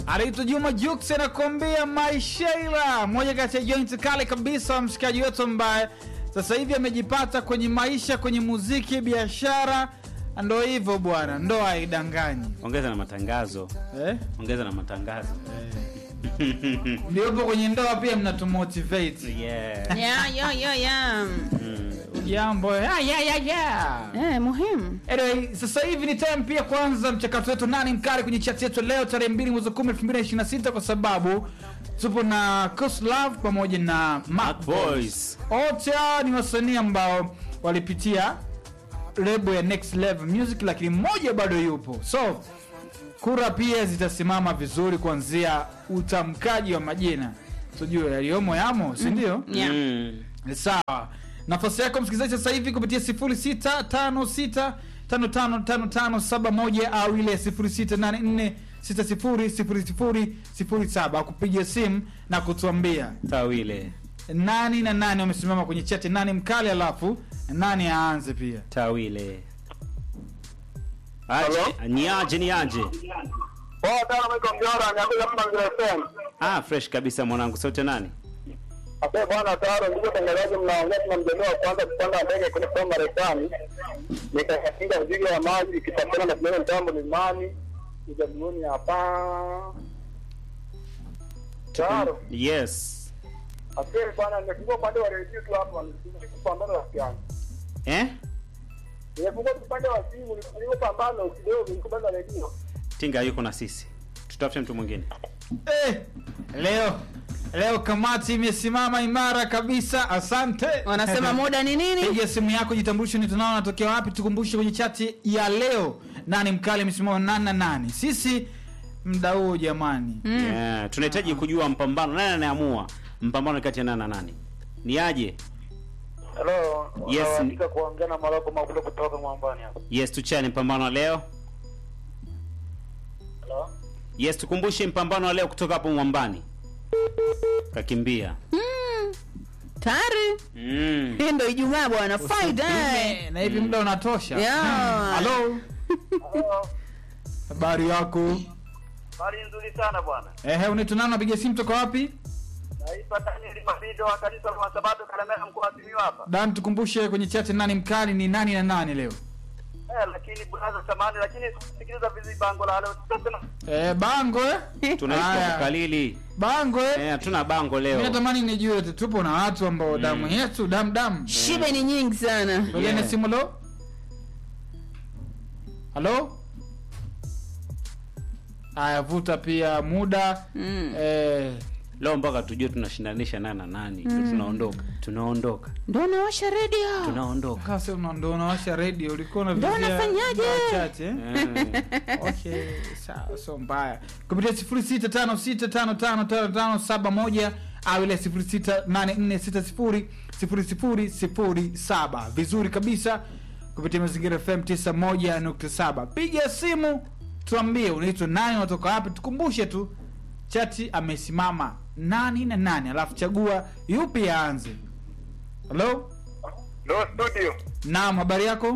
anaitwa Juma Jux anakuambia maishaila, moja kati ya joint kale kabisa, mshikaji wetu ambaye sasa hivi amejipata kwenye maisha, kwenye muziki, biashara. Ndo hivyo bwana, ndo haidanganyi ongeza na matangazo eh? ongeza na matangazo Ndiopo kwenye ndoa pia mnatumotivate yeah. Yeah, yeah, yeah, yeah. mm. jambo ya, ya, ya, ya. Eh, muhimu. Anyway, sasa hivi ni time pia kwanza mchakato wetu nani mkali kwenye chat yetu leo tarehe 2 mwezi wa 10 2026 kwa sababu tupo na Coast Love pamoja na Mac Mac Boys. Boys. Wote hawa ni wasanii ambao walipitia lebo ya Next Level Music lakini mmoja bado yupo. So kura pia zitasimama vizuri kuanzia utamkaji wa majina. Tujue yaliyomo yamo, si ndio? Yeah. Mm. sawa nafasi yako msikilizaji sasa hivi kupitia 0656555571 au ile 0684600007 kupiga simu na kutuambia tawile nani na nani wamesimama kwenye chati nani mkali alafu nani aanze pia tawile aje niaje niaje Poa sana mwiko mjora niambia kama vile FM. ah fresh kabisa mwanangu sote nani Asante bwana Taro, ndugu tangazaji, mnaongea tuna mjadala wa kwanza kupanda ndege kwenda kwa Marekani. Nikakinga mzigo wa maji ikitafuna na kuona mtambo limani ujamiuni hapa. Taro, yes asante bwana, nimefungua upande wa redio tu hapa, nikupambana rafiki yangu. eh Nimefungua upande wa simu, nilipopambana kidogo, nikupambana redio. tinga yuko na sisi tutafute mtu mwingine eh, leo leo kamati imesimama imara kabisa asante Wanasema muda ni nini? piga simu yako jitambulishe ni tunao natokea wapi tukumbushe kwenye chati ya leo nani mkali amesimama nani na nani sisi mda huu jamani yeah. tunahitaji kujua mpambano nani anayeamua mpambano kati ya nani na nani ni aje Hello, Yes. unawaandika kuongea na Maroko Mabudo kutoka Mwambani hapa. yes tuchane mpambano wa leo Hello. yes tukumbushe mpambano wa leo kutoka hapo mwambani kakimbia Mm. Tayari. mm. Hii ndo Ijumaa bwana. Fight eh. Eh, na hivi muda unatosha Yeah. halo Hello. habari yako Hali nzuri sana bwana. ehe unaitwa nani napiga simu toka wapi Naitwa Daniel Mabido wa kanisa la Masabato Kalemera mkoa wa Simiyu hapa. dan tukumbushe kwenye chati nani mkali ni nani na nani leo Eh, lakini brother samani lakini sikiliza vizi bango la leo. Sasa eh, bango eh? tunaitwa Haya. kukalili bango eh? Eh, hatuna bango mi leo natamani nijue tu, tupo na watu ambao damu yetu dam dam Shibe ni nyingi sana. ngojeni Yeah. simu lo halo haya vuta pia muda Mm. eh, leo mpaka tujue tunashindanisha nani na nani mm. tunaondoka tunaondoka Ndo nawasha radio. tunaondoka Kasa una- ndo unawasha radio ulikuwa Ndo unavizia nafanyaje? chache eh? Eh, okay sawa sio mbaya kupitia sifuri sita tano sita tano tano tano tano saba moja au ile sifuri sita nane nne sita sifuri sifuri sifuri sifuri saba vizuri kabisa kupitia mazingira fm tisa moja nukta saba piga simu tuambie unaitwa nani unatoka wapi tukumbushe tu chati amesimama nani na nani alafu chagua yupi aanze halo Ndo studio. naam habari yako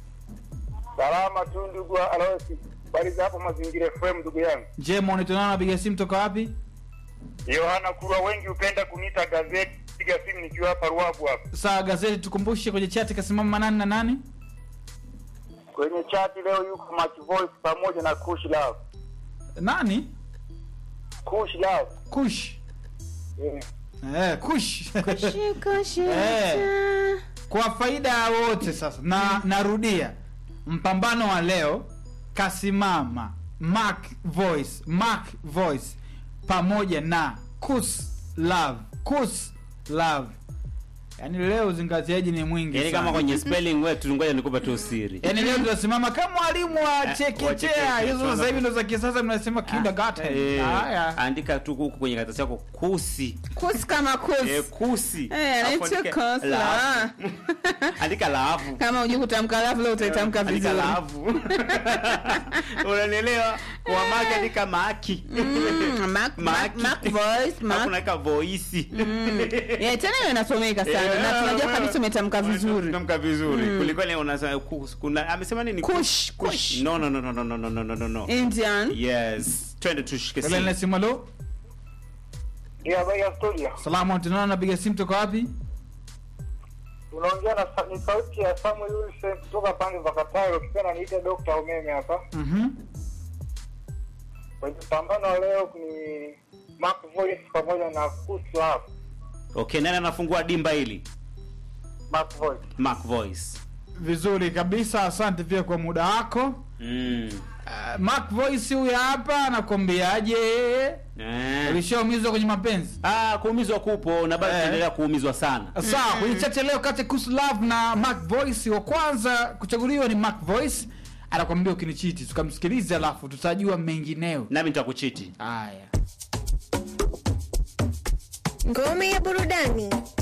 Salama tu ndugu wa Aloisi. Bali za hapo mazingira FM ndugu yangu. njema unaitwa nani unapiga simu toka wapi Yohana Kurwa wengi hupenda kuniita gazeti. Piga simu nikiwa hapa Ruabu hapa. saa gazeti tukumbushe kwenye chati kasimama nani na nani Kwenye chati leo yuko Match Voice pamoja na Kush Love. nani Kush Love. kush Eh. eh, kush Shika shika. Eh. kwa faida ya wote sasa na narudia mpambano wa leo kasimama mark voice mark voice pamoja na kus love kus love yaani leo uzingatiaji ni mwingi yaani kama sana. kwenye spelling wetu ngoja nikupe tu siri yaani leo tunasimama kama mwalimu wa wa chekechea chekechea. hizo sasa hivi ndo za kisasa mnasema kindergarten Eh, haya andika tu huku kwenye karatasi yako kusi Kus kama kus. eh, kusi Eh, Alafu anaitwa andika kus la. laafu. andika laafu Kama hujui kutamka alafu leo utaitamka andika vizuri. laafu unanielewa kwa maki andika maki Mm, Mac, Mac, Maki. Mac voice, Alafu Mac. unaweka voisi Mm. Yeah, tena hiyo inasomeka sana na tunajua kabisa umetamka vizuri. Tamka vizuri. Kuliko ile unasema kus- kuna amesema nini? Kush, kush. No no no no no no no no no no. Indian. Yes. twende tushike Ile ile simu simu alo. Ndio habari ya studio. Salamu tunaona napiga simu toka wapi? Unaongea na sa- ni sauti ya Samuel Wilson kutoka pande za Kataro, ukipenda niite Dr. Umeme hapa. Mhm. Kwenye pambano wa leo ni Mark Voice pamoja na Kusu hapo. okay nani anafungua dimba hili Mark Voice. mark voice Vizuri kabisa, asante pia kwa muda wako. mm. Uh, Mark Voice huyu hapa anakwambiaje? eh. Ulishaumizwa kwenye mapenzi? ah, kuumizwa kupo na bado Eh. tuendelea kuumizwa sana Sawa, kwenye chache leo kati ya Kusu Love na Mark Voice, wa kwanza kuchaguliwa ni Mark Voice, anakwambia ukinichiti, tukamsikiliza alafu tutajua mengineo. nami nitakuchiti Haya. Ngome ya burudani